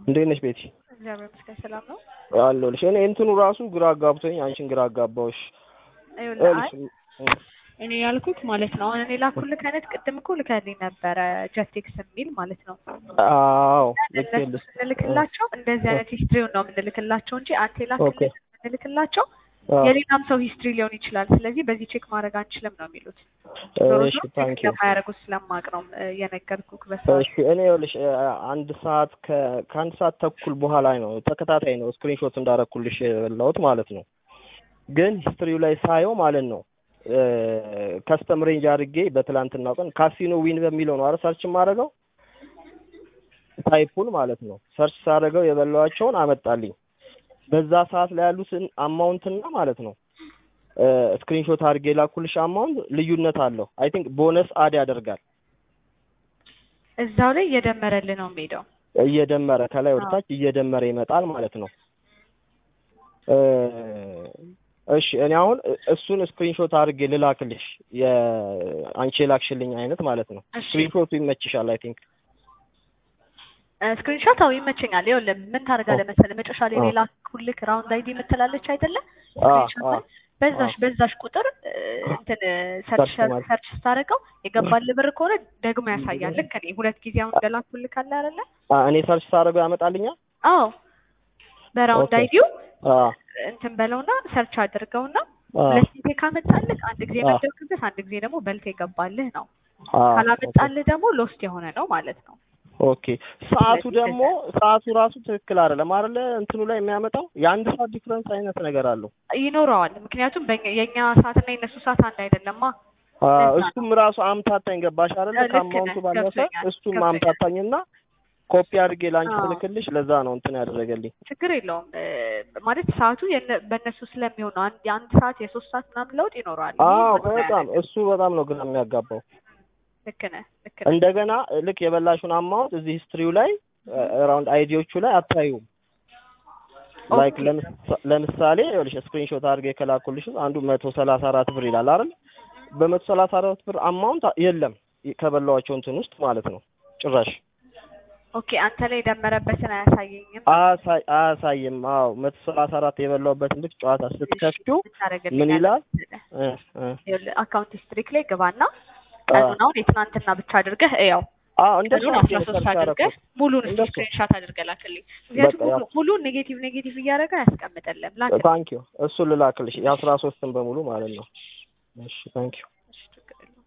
እንዴት ነሽ ቤቲ? እግዚአብሔር ይመስገን ሰላም ነው። አለሁልሽ። እኔ እንትኑ ራሱ ግራ አጋብቶኝ አንቺን ግራ አጋባውሽ። ይኸውልህ አይ እኔ ያልኩት ማለት ነው አሁን እኔ ላኩልህ አይነት ቅድም እኮ ልከልኝ ነበረ ጀቴክስ የሚል ማለት ነው። አዎ እነሱ ልክልሽ። ስንልክላቸው እንደዚህ አይነት ሂስትሪውን ነው የምንልክላቸው እንጂ አንተ ኦኬ። የላክልህ የምንልክላቸው አዎ። የሌላም ሰው ሂስትሪ ሊሆን ይችላል። ስለዚህ በዚህ ቼክ ማድረግ አንችልም ነው የሚሉት። ዞሮ እሺ ዞሮ ቼክ ታንኪ እንደማያደርጉት ስለማቅ ነው እ፣ የነገርኩህ በሰዓቱ። እሺ እኔ ይኸውልሽ እ፣ አንድ ሰዓት ከ- ከአንድ ሰዓት ተኩል በኋላ ነው ተከታታይ ነው ስክሪንሾት እንዳረኩልሽ የበላሁት ማለት ነው። ግን ሂስትሪው ላይ ሳየው ማለት ነው ከስተም ሬንጅ አድርጌ በትላንትናው ቀን ካሲኖ ዊን በሚለው ነው አረ ሰርች የማደርገው ታይፑን ማለት ነው። ሰርች ሳደርገው የበላኋቸውን አመጣልኝ። በዛ ሰዓት ላይ ያሉትን አማውንትና ማለት ነው ስክሪንሾት አድርጌ ላኩልሽ አማውንት ልዩነት አለው። አይ ቲንክ ቦነስ አድ ያደርጋል እዛው ላይ እየደመረልህ ነው የሚሄደው። እየደመረ ከላይ ወደ አዎ። ታች እየደመረ ይመጣል ማለት ነው። እ፣ እሺ እኔ አሁን እሱን ስክሪንሾት አድርጌ ልላክልሽ የአንቺ የላክሽልኝ አይነት ማለት ነው። እሺ ስክሪንሾቱ ይመችሻል አይ ቲንክ። ስክሪንሾት አዎ ይመቸኛል። ይኸውልህ ምን ታደርጋለህ መሰለህ መጨረሻ ላይ አዎ። ሌላ ኩልክ ራውንድ አይዲ የምትላለች አይደለ? አዎ ስክሪንሾት አዎ ላይ በዛሽ አዎ። በዛሽ ቁጥር እ፣ እንትን ሰርች ሰርች ማለት ሰርች ስታደርገው የገባልህ ብር ከሆነ ደግሞ ያሳያል። ልክ እኔ ሁለት ጊዜ አሁን እንደላኩልህ ካለ አይደለ? አ፣ እኔ ሰርች ሳደርገው ያመጣልኛል። አዎ በራውንድ ኦኬ አይዲው አ እንትን በለውና ሰርች አድርገውና አ ሁለት ጊዜ ካመጣልህ አንድ ጊዜ አ መደብክበት አንድ ጊዜ ደግሞ በልተ የገባልህ ነው። አ ኦኬ ካላመጣልህ ደግሞ ሎስት የሆነ ነው ማለት ነው። ኦኬ። ሰዓቱ ስለዚህ ደግሞ እንደዛ ሰዓቱ ራሱ ትክክል አይደለም አይደለ? እንትኑ ላይ የሚያመጣው የአንድ ሰዓት ዲፍረንስ አይነት ነገር አለው። ይኖረዋል። ምክንያቱም በእኛ የእኛ ሰዓትና የእነሱ ሰዓት አንድ አይደለማ። አ ለዛ ነው እሱም ራሱ አምታታኝ ገባሽ አይደለ? እ፣ ልክ ከአማውንቱ ነህ። ባለፈ ገብቶኛል እሱም ገብቶኛል። አምታታኝና ኮፒ አድርጌ ላንቺ አዎ ስልክልሽ ለዛ ነው እንትን ያደረገልኝ። ችግር የለውም እ፣ ማለት ሰዓቱ የነ- በእነሱ ስለሚሆን ነው። አንድ የአንድ ሰዓት የሶስት ሰዓት ምናምን ለውጥ ይኖረዋል። ይሄ አዎ ምንም በጣም አያደርግም። እሱ በጣም ነው ግራ የሚያጋባው። ልክ ነህ ልክ ነህ። እንደገና ልክ የበላሹን አማውንት እዚህ ሂስትሪው ላይ ራውንድ አይዲዎቹ ላይ አታዩም። ላይክ ኦኬ ለምሳሌ ይኸውልሽ ስክሪንሾት አድርጌ ከላኩልሽ አንዱ መቶ ሰላሳ አራት ብር ይላል አይደል? በመቶ ሰላሳ አራት ብር አማውንት የለም ከበላዋቸው እንትን ውስጥ ማለት ነው ጭራሽ ኦኬ አንተ ላይ የደመረበትን አያሳየኝም። አያሳይ አያሳይም። አዎ መቶ ሰላሳ አራት የበላውበትን ልክ ጨዋታ እሺ ስትከፍቱ ምን ታደርግልኛለህ ይላል? መሰለህ? እ እ ይኸውልህ አካውንት ሂስትሪክ ላይ ግባና አ ቀኑን አሁን የትናንትና ብቻ አድርገህ እያው አዎ እንደሱ ቀኑን አድርጌ አስራ ነው ሶስት ሰርች አድርገህ ያደረኩት። ሙሉን እስኪ እንደሱ ስክሪንሻት አድርገህ ላክልኝ። ምክንያቱም በቃ ሙሉ ያው ሙሉን ኔጌቲቭ ኔጌቲቭ እያደረገ አያስቀምጥልም። ላክልኝ። ታንኪዩ እሱ ልላክልሽ የአስራ ሶስትን በሙሉ ማለት ነው። እሺ ታንኪዩ እሺ ችግር የለውም።